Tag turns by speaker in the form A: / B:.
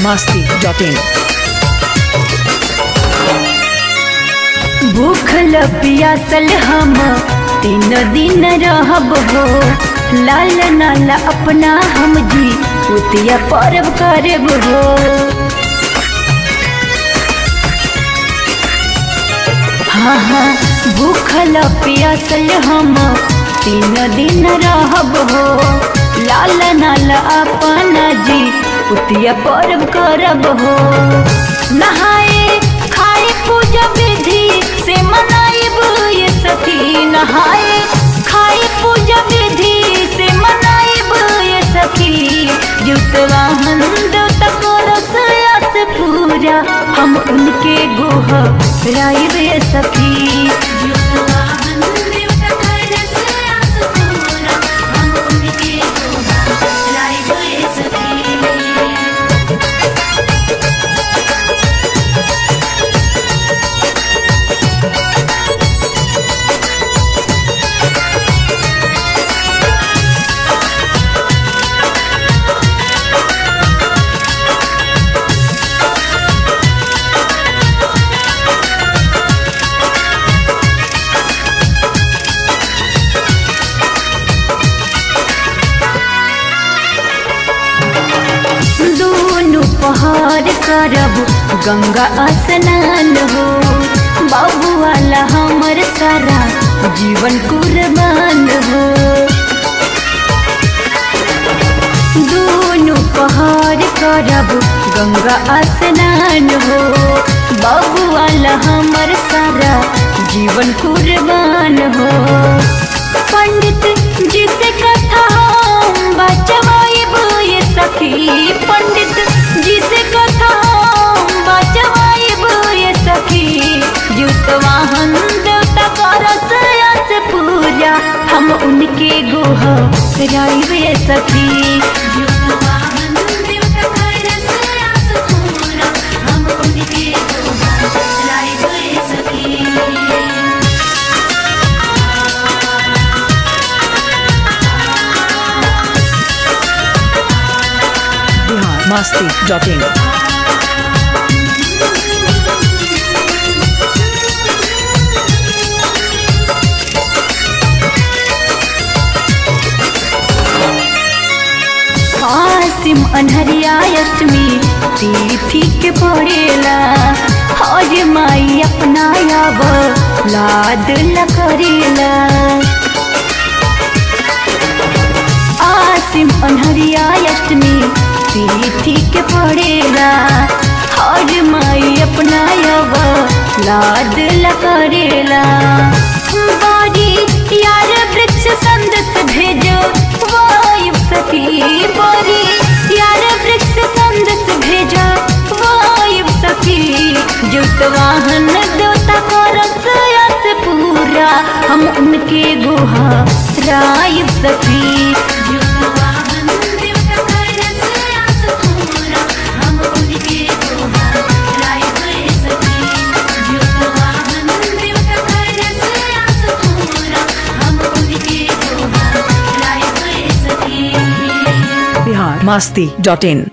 A: masti.in.
B: भूखल पियासल हम तीन दिन रहब हो लाल नाला अपना हम जी उतिया परब करब हो हाँ हाँ भूखल पियासल हम तीन दिन रहब हो लाल नाला अपना जी उतिया परब करब हो नहाए खाए पूजा विधि से मनाइब ये सखी नहाए खाए पूजा विधि से मनाइब ये सखी जुतवाहन देवता को रसयास पूरा हम उनके गोह राइब ये सखी जुतवाहन देवता को रसयास पूरा हम उनके गोह राइब ये सखी दोनों पहाड़ करब गंगा स्नान हो बाबू वाला हमर सारा जीवन कुर्बान हो दोनों पहाड़ करब गंगा स्नान हो बाबू वाला हमर सारा जीवन कुर्बान हो पंडित जी से कथा हम बचवाइब ये सखी पंडित जी से कथा हम बचवाइब ये सखी जुतवाहन देवता का रसयास पूजा हम उनके गोह राइब ये सखी जुतवाहन देवता का रसयास पूरा हम उनके गोह राइब ये सखी
A: Bihar masti.in.
B: आसिम अनहरिया अष्टमी तिथि के पड़ेला हज माई अपना आब लाद न करेला आसिम अनहरिया अष्टमी तिथि के पड़ेला हज माई अपना आब लाद न करेला बारी यार वृक्ष संदेश भेजो वायु सखी बारी यार वृक्ष संदेश भेजो वायु सखी जुतवाहन देवता को रसयास पूरा हम उनके गुहा राय सखी जुतवाहन देवता को रसयास पूरा हम उनके गुहा राय सखी जुतवाहन देवता को रसयास पूरा हम उनके गुहा राय सखी
A: Bihar masti.in.